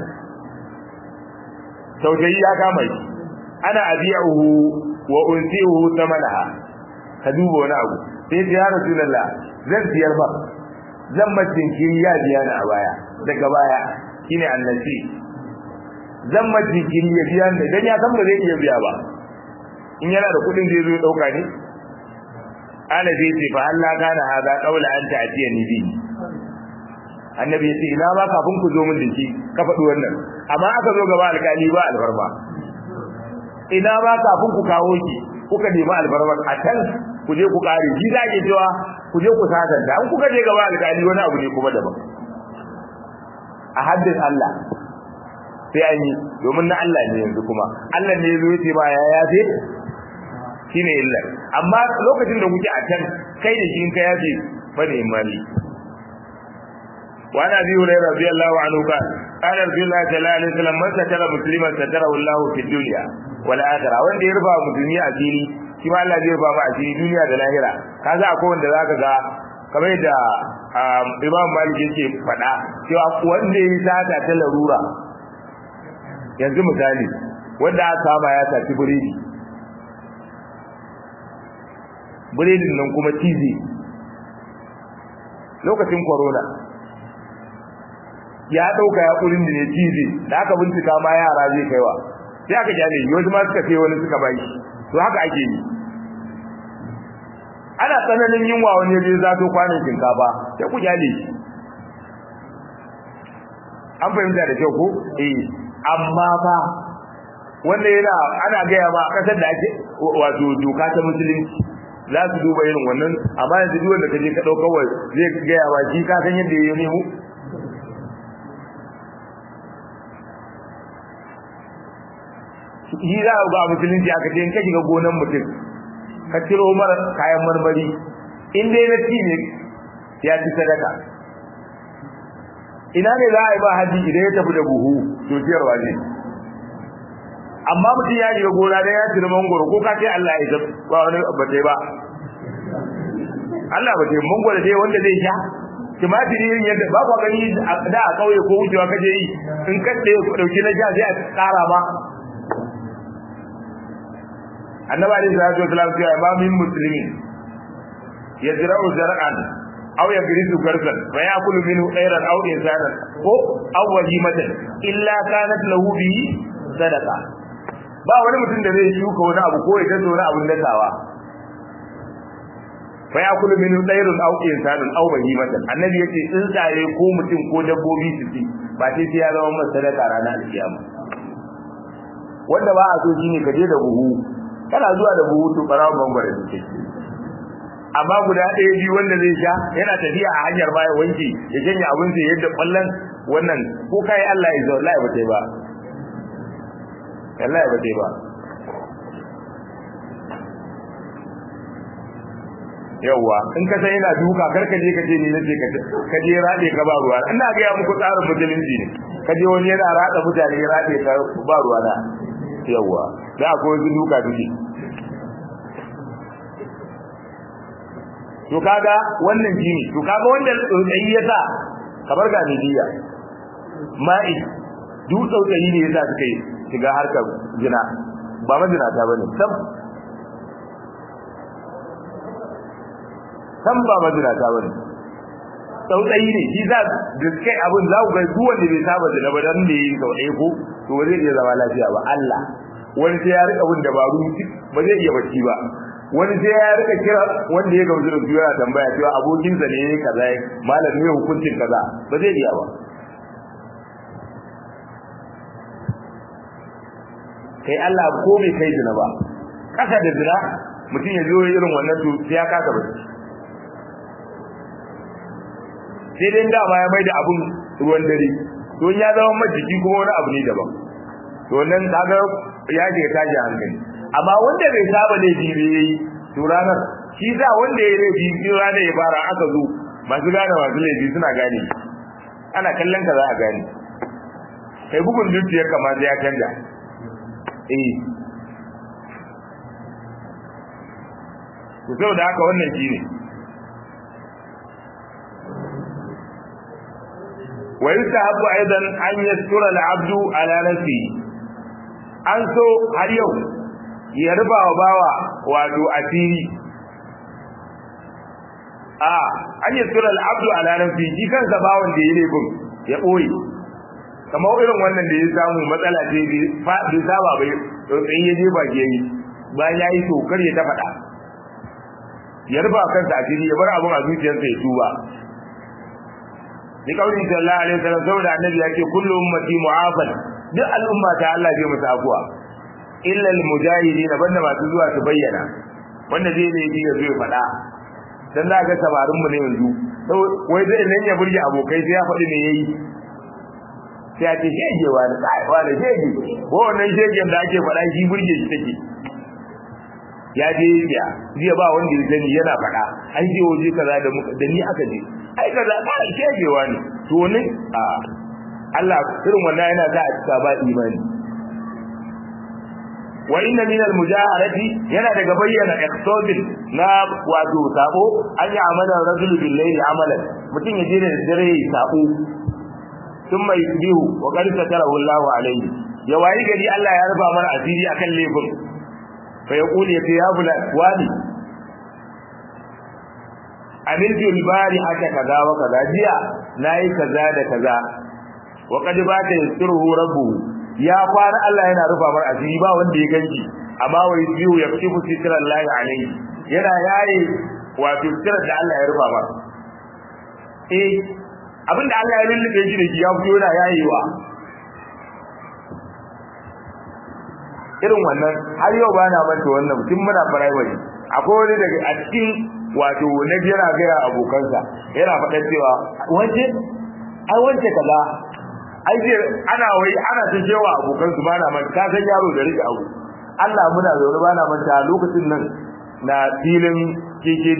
tausayi ya kama shi ana abiyahu wa unsihu tamanaha ka duba wani abu sai ya ya rasulullah zan siyar ba zan macin kiri ya biya ni a baya daga baya shine annabi zan macin kiri ya biya ni dan ya san ba zai iya biya ba in yana da kuɗin zai zo ya dauka ne ana zai ce fa Allah kana hada qaula anta atiyani bi annabi ya ce ina ba kafin ku zo min da shi ka faɗi wannan amma aka zo gaba alƙali ba alfarma ina ba kafin ku kawo shi kuka nemi alfarma a can ku je ku ƙare shi za ke cewa ku je ku sasanta an kuka je gaba alƙali wani abu ne kuma daban a haddin Allah sai an yi domin na Allah ne yanzu kuma Allah ne ya zo ya ce ba ya yafe shine illa amma lokacin da kuke a can kai da shi in ka yafe bane mali وعن ابي هريره رضي الله عنه قال قال رسول الله صلى الله عليه وسلم من ستر مسلما ستره الله في الدنيا والاخره wanda ya rufa musulmi a fili shi ma Allah zai rufa mu a fili duniya da lahira kaza akwai wanda zaka ga kamar da Imam Malik yake faɗa cewa wanda ya sata ta larura yanzu misali wanda aka kama ya saci biredi biredin nan kuma tizi lokacin corona ya dauka ya kurin da ne tizi da aka bincika ma yara zai kaiwa sai aka jale yoji ma suka kai wani suka bai to haka ake yi ana tsananin yunwa wani ya je zato kwanan shinkafa sai ku jale shi an fahimta da kyau ko eh amma fa wanda yana ana gaya ma kasar da ake wato doka ta musulunci za su duba irin wannan amma yanzu duk wanda kaje ka dauka wai zai gaya ma shi ka san yadda ya nemo shi za ga musulunci aka ce in ka shiga gonan mutum ka ciro mara kayan marmari in dai na ci ne ya ci sadaka ina ne za a yi ba haji idan ya tafi da buhu to ciyarwa ne amma mutum ya shiga gona da ya cire mangoro ko ka ce Allah ya ba wani ba ta ba Allah ba ta mangoro dai wanda zai sha tumatiri yin yadda ba kwa gani da a kauye ko wucewa kaje yi in ka dauki na sha sai a tsara ba annabi alaihi salatu wasallam ya ba min muslimi yazra'u zar'an aw yagrisu garsan fa ya'kulu minhu khairan aw insanan ko aw wajimatan illa kanat lahu bihi sadaqa ba wani mutum da zai shuka wani abu ko ya tazo wani abun dakawa fa ya'kulu minhu khairun aw insanan aw wajimatan annabi yace tsuntsaye ko mutum ko dabbobi su ci ba sai sai ya zama masa sadaka ranar alkiyama wanda ba a so shine ka je da buhu kana zuwa da buhu to barawo bangare suke amma guda ɗaya biyu wanda zai sha yana tafiya a hanyar baya wanki ya janye abin sai yadda kwallon wannan ko kai Allah ya zo wallahi ba tai ba wallahi ba tai ba yawwa in ka san yana duka karka je ka ce ni nace ka ka je rade ka ba ruwa ina ga ya muku tsarin musulunci ne ka je wani yana rada mutane ya rade ka ba ruwa na yawwa da akwai wasu duka duke to kaga wannan jini to kaga wanda tsautsayi ya sa kamar ga midiya ma'i duk tsautsayi ne yasa suka yi shiga harkar jina ba majina ta bane sam sam ba majina ta bane tsautsayi ne shi za da kai abin za ku ga duk wanda bai saba jina ba dan da yi sau ɗaya ko to ba zai iya zama lafiya ba Allah wani sai ya rika bin dabaru ba zai iya bacci ba wani sai ya rika kira wanda ya gamsu da yana tambaya cewa abokinsa ne yayi kaza malam ne hukuncin kaza ba zai iya ba kai Allah ko bai kai zina ba kasa da zina mutum ya zo irin wannan to sai ya kasa bacci sai dai da ma ya mai da abun ruwan dare to ya zama majiki kuma wani abu ne daban to nan kaga ya ke tashi hankali amma wanda bai saba laifi bai yi to ranar shi za wanda ya laifi shi ranar ya fara aka zo masu gane masu laifi suna gane ana kallon ka za a gane kai bugun dukiyar kama ya canja eh to saboda haka wannan shi ne ويستحب ايضا ان يستر العبد على نفسه an so har yau ya rufa wa bawa wato asiri a an yi sura al'abdu ala nafsi shi kansa bawan da ya laifin ya ɓoye kamar irin wannan da ya samu matsala ce bai saba bai tsotsin ya je baki yayi bayan ya yi tokar ya ta faɗa ya rufa kansa asiri ya bar abin a zuciyarsa ya tuba ni kauli sallallahu alaihi wasallam saboda annabi ya ce kullu ummati mu'afal duk al'umma ta Allah zai musu afuwa illa al-mujahidin banda masu zuwa su bayyana wanda zai ne ya zo ya faɗa dan za ga sabarin mu ne yanzu wai zai nan ya burge abokai sai ya faɗi ne yayi sai a ce shege wa da kai wa da shege ko wannan shegen da ake faɗa shi burge shi take ya je ya jiya ba wanda ya sani yana faɗa an je waje kaza da da ni aka je ai kaza ba shegewa ne to ne a Allah irin wannan yana sa a cika ba imani wa inna min al mujaharati yana daga bayyana iqtadin na wato sabo an yi amalan rajul bil layli amalan mutum ya je da dare ya sabo thumma yusbihu wa qad satarahu Allah alayhi ya wayi gari Allah ya rufa mana asiri akan laifin fa yaqulu ya ya fulan wani amiltu al-bari haka kaza wa kaza jiya nayi kaza da kaza wa qad bata yasruhu rabbuhu ya fara Allah yana rufa mar asiri ba wanda ya ganki amma wai biyu ya fi ku sitran lahi alayhi yana yayi wato sitran da Allah ya rufa mar eh abinda Allah ya lullube shi da shi ya fito yana yayewa irin wannan har yau ba na manta wannan mutum muna primary akwai wani daga a cikin wato na yana gaya abokansa yana faɗa cewa wance ai wance kaza ai je ana wai ana ta cewa abokan su bana man ka san yaro da rike abu Allah muna zaune bana manta lokacin nan na filin KKD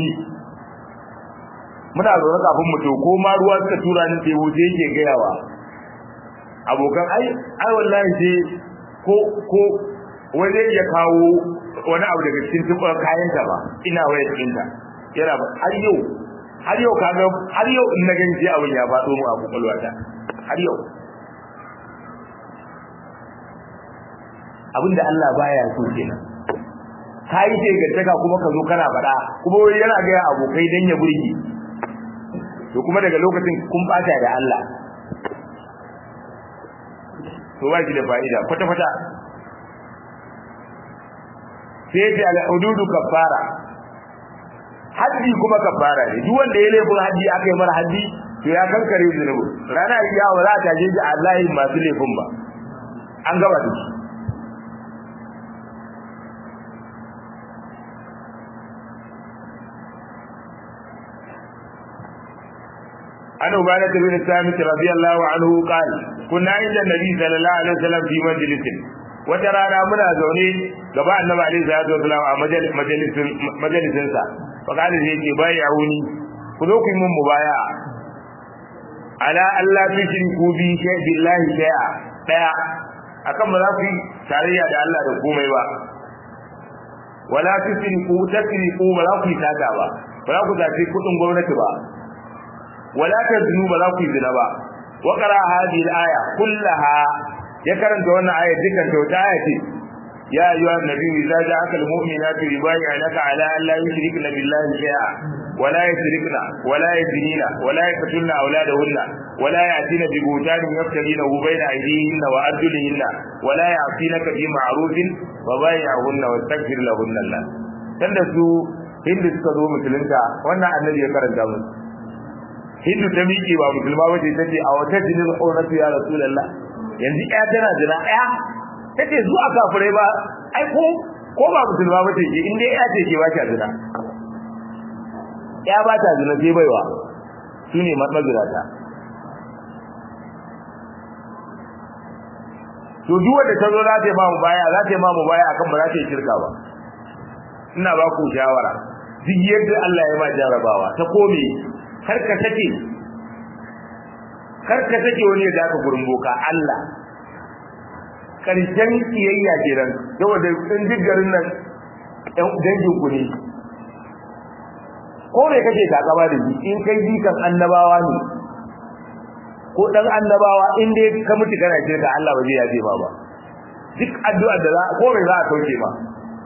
muna zaune kafin mu to ko ma ruwa suka tura ni sai wuce yake gayawa abokan ai ai wallahi sai ko ko wani ya kawo wani abu daga cikin tuba kayan ta ba ina waya cikin ta yana ba har yau har yau kaga har yau in na gani sai abin ya faɗo mu a kokolwata har yau abinda Allah baya so kenan kai ce gaddaka kuma ka zo kana faɗa kuma wai yana ga abokai dan ya burge to kuma daga lokacin kun bata da Allah to ba shi da fa'ida kwata kwata sai ce al hududu kaffara haddi kuma kaffara ne duk wanda ya laifin haddi aka yi mara haddi to ya kankare zunubi rana iya ba za ta je ji Allah masu laifin ba an gaba da shi عن عبادة بن الصامت رضي الله عنه قال كنا عند النبي صلى الله عليه وسلم في مجلس وترانا منا زوني غبا النبي عليه الصلاه والسلام a majalisin majalisin sa فقال zai ce bai'uni ku zo ku yi mun mubaya ala Allah tushriku bi shay billahi shay'a daya akan ba za ku yi tarayya da Allah da komai ba wala tushriku tasriku ba za ku yi tata ba ba za ku zaci kudin gwamnati ba wala taznu ba za ku yi zina ba wa qara hadhihi al-aya kullaha ya karanta wannan aya dukkan ta wata aya ce ya ayyuha an-nabi idza ja'aka al-mu'minatu yubayyi'unaka ala an la yushrikna billahi shay'a ولا يسرقن ولا يزنين ولا يقتلن أولادهن ولا يأتين ببهتان يفترينه بين أيديهن وأرجلهن ولا يعصينك في معروف وبايعهن واستغفر لهن الله tunda su hindu suka zo musulunta wannan annabi ya karanta musu hindu ta miƙe ba musulma bace ta ce a wata jinin ƙoratu ya rasulallah yanzu ɗaya tana jira ɗaya ta ce zuwa kafirai ba ai ko ko ba musulma bace ke in dai ɗaya ce ke ba ta jira ya ba ta zina sai baiwa su ne mazirata to duk wanda ta zo za ta yi mamu baya za ta yi mamu baya akan ba za ta yi shirka ba ina ba ku shawara duk yadda Allah ya ma jarabawa ta kome kar ka take kar ka take wani da aka gurin boka Allah karshen kiyayya kenan saboda in duk garin nan dangin ku ne ko me kake takaba da shi in kai jikan annabawa ne ko dan annabawa in dai ka mutu kana shirka Allah ba zai yafe ma ba duk addu'ar da za ko me za a kauce ma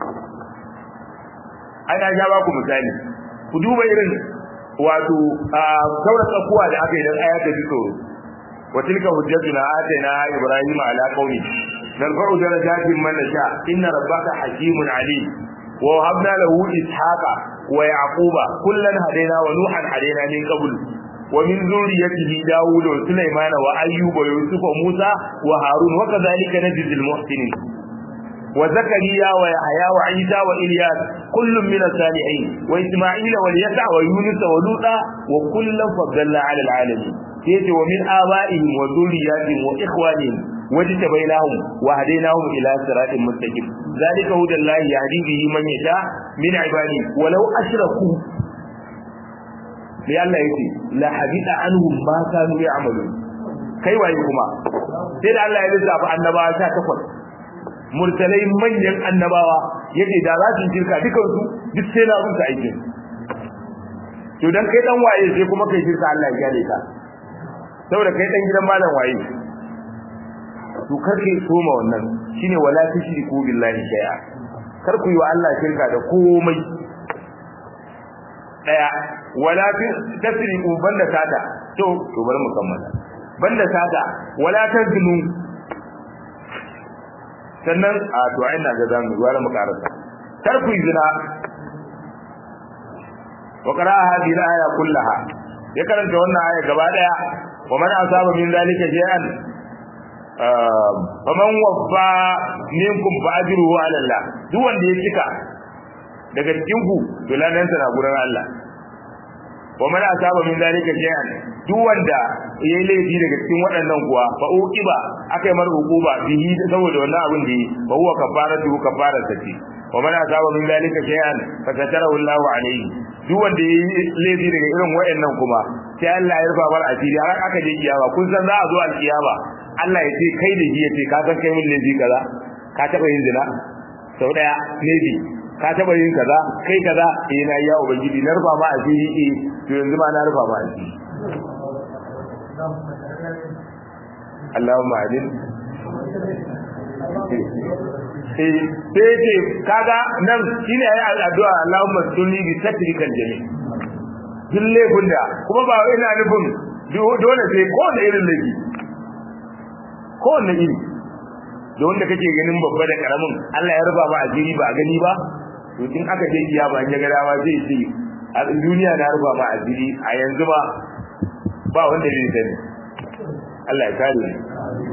ai na ja ba ku misali ku duba irin wato sauran tsakuwa da aka yi dan aya ta fito wa tilka hujjatuna atayna ibrahima ala qaumi narfa'u darajatin man nasha inna rabbaka hakimun alim wa habna lahu ishaqa ويعقوب كلا هدينا ونوحا هدينا من قبل ومن ذريته داود وسليمان وأيوب ويوسف وموسى وهارون وكذلك نجزي المحسنين وزكريا ويحيى وعيسى وإلياس كل من الصالحين وإسماعيل واليسع ويونس ولوطا وكلا فضلنا على العالمين يأتي ومن آبائهم وذرياتهم وإخوانهم واجتبيناهم وهديناهم إلى صراط مستقيم ذلك هدى الله يهدي به من يشاء من عباده ولو أشركوا لأن يأتي لا حديث عنهم ما كانوا يعملون kai waye kuma sai da Allah ya lissafa annabawa sha takwas mursalai manyan annabawa yace da za su shirka dukan su duk sai na rusa aikin to dan kai dan waye sai kuma kai shirka Allah ya gane ka saboda kai dan gidan malam waye to karke soma wannan shine wala tushriku billahi shay'a kar ku yi wa Allah shirka da komai daya wala tasriku banda sata to to bari mu kammala banda sata wala tazlu sannan a to ai ina ga zamu gwara mu karanta kar ku yi zina wa qara hadhihi al-aya kullaha ya karanta wannan aya gaba daya wa man asaba min zalika shay'an faman waffa minkum fa ajruhu ala Allah duk wanda ya cika daga cikin ku to ladan sa na gurin Allah wa man asaba min zalika shay'an duk wanda yayi laifi daga cikin waɗannan kuwa fa uqiba akai mar hukuba bihi saboda wannan abin da yi fa huwa kafaratu kafarar ta ce wa man asaba min zalika shay'an fa satarahu Allahu alayhi duk wanda yayi laifi daga irin waɗannan kuma sai Allah ya rufa bar asiri har aka je kiyama kun san za a zo alkiyama Allah ya ce kai da ji ya ce ka san kai min laifi kaza ka taba yin zina sau daya laifi ka taba yin kaza kai kaza eh na ya ubangiji na rufa ma asiri eh to yanzu ma na rufa ma asiri Allahumma adin sai ce kaga nan shine ayi addu'a Allahumma sunni bi satrikal jami duk laifin da kuma ba ina nufin dole sai ko da irin laifi ko da iri da wanda kake ganin babba da karamin Allah ya rufa ba asiri ba a gani ba to in aka je iya ba ya ga dama zai ce a duniya na rufa ma asiri a yanzu ba ba wanda zai sani Allah ya kare ni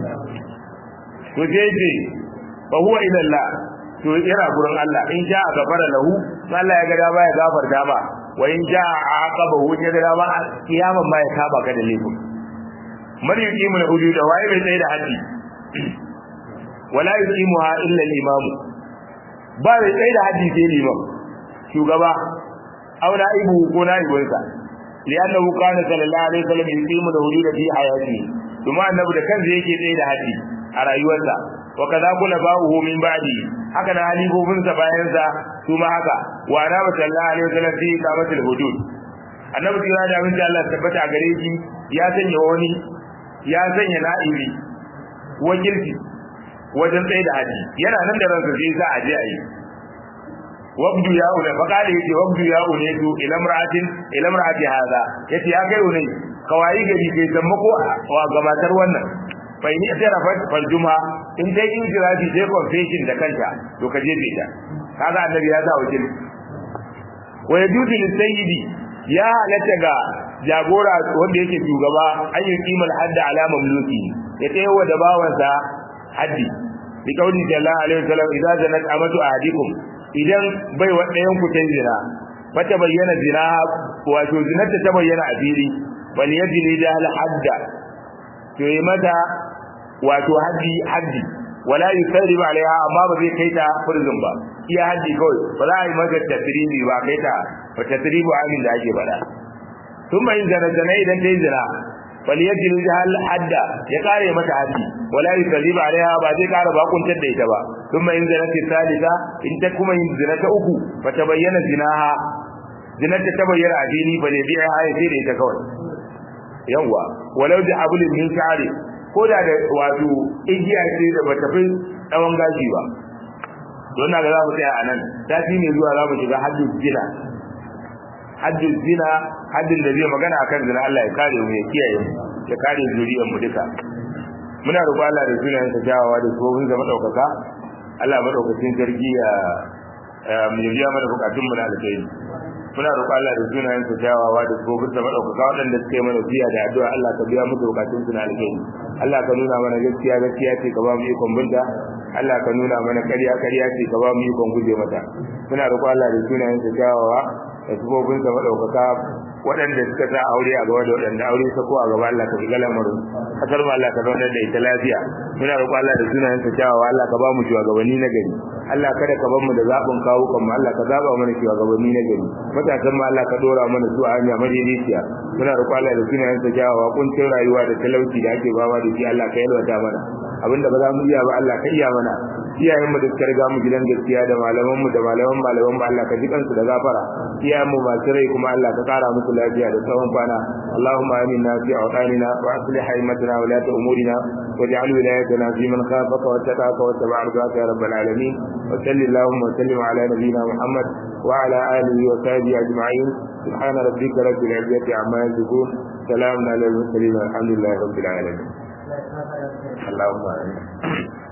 to sai ce fa huwa ila Allah to yana gurin Allah in ja a gafara lahu Allah ya ga dama ya gafarta ba wa in ja a aqabahu ya ga dama kiyaman ma ya saba ka da laifin man yuqimu al-hudud wa ya bai da haddi wala yuqimuha illa al-imam ba bai tsaye da haddi sai liman shugaba aw na'ibu ko na'ibinsa li'annahu kana sallallahu alaihi wasallam yuqimu al-hudud fi hayatihi kuma annabi da kansa yake tsaye da haddi a rayuwarsa wa kaza kula ba'uhu min ba'di haka na halifofin sa bayan sa su ma haka wa annabi sallallahu alaihi wasallam fi iqamatil hudud annabi kira da abin da Allah tabbata a gare shi ya sanya wani ya sanya na'ibi wakilci wajen tsaye da haji yana nan da ransa sai sa aje ayi wabdu ya ula fa kale yace wabdu ya ula to ila mar'atin ila mar'ati hada yace ya kai unai kawai gari kai sammako wa gabatar wannan fa ni tarafat fal juma in dai in jirafi sai confession da kanta to ka je ta kaga annabi ya sa wakil wa yajuzu lisayyidi ya halatta ga jagora wanda yake shugaba an yi kimal hadda ala mamluki ya tsayawa da bawansa haddi bi kauli sallallahu alaihi wasallam idza zanat amatu ahadikum idan bai wa ɗayan ku ta zina fata bayyana zina wato zinarta ta bayyana a fili bal yajli da al hadda to yi mata wato haddi haddi wala yusarribu alaiha amma ba zai kai ta prison ba iya haddi kawai ba za a yi mata tasribi ba kai ta ba tasribu amin da ake bada thumma in zana zana idan ta yi zina bal yajli da al hadda ya kare mata haddi wala yusarribu alaiha ba zai kara bakuntar da ita ba thumma in zana ta salisa in ta kuma yin zina ta uku fa ta bayyana zinaha zinarta ta bayyana a fili ba ne biya ya sai da ita kawai yawwa walau da abulin min sha'ari ko da da wato igiya ce da bata fi tsawon gashi ba don na ga za mu tsaya a nan sati ne zuwa za mu shiga haddin zina haddin zina haddin da zai magana akan zina Allah ya kare mu ya kiyaye mu ya kare zuriyar mu duka muna roƙo Allah da sunayen sa jawawa da tsohon zama ɗaukaka Allah madaukakin sarki ya mu biya mana bukatun mu na alkhairi muna roƙo Allah da sunayen sa jawawa da tsohon zama ɗaukaka waɗanda suka yi mana biya da addu'a Allah ka biya musu bukatun su na alkhairi Allah ka nuna mana gaskiya gaskiya ce ka ba mu ikon binta Allah ka nuna mana ƙarya ƙarya ce ka ba mu ikon guje mata muna roƙo Allah da sunayen sa jawawa da tsohon zama ɗaukaka waɗanda suka sa aure a gaba da waɗanda aure ta ko a gaba Allah ka shiga lamarin kasar mu Allah ka zauna da ita lafiya muna roƙo Allah da sunayen sa kyawawa Allah ka ba mu shugabanni na gari Allah kada ka bar mu da zaɓin kawo kan mu Allah ka zaba mana shugabanni na gari matasan mu Allah ka dora mana su a hanya madaidaiciya muna roƙo Allah da sunayen sa kyawawa kuncin rayuwa da talauci da ake bawa da shi Allah ka yalwata mana abinda ba za mu iya ba Allah ka iya mana iyayen mu da suka riga mu gidan gaskiya da malaman mu da malaman malaman mu Allah ka ji kansu da gafara iyayen mu masu rai kuma Allah ka kara musu lafiya da tsawon kwana Allahumma aminna fi awqanina wa aslih haymatana wa la umurina waj'al wilayatana fi man khafaka wa taqaka wa tabaraka ya rabbal alamin wa sallallahu wa sallim ala nabiyyina Muhammad wa ala alihi wa sahbihi ajma'in subhana rabbika rabbil izzati amma yasifun salamun ala al mursalin walhamdulillahi rabbil alamin اللهم آمين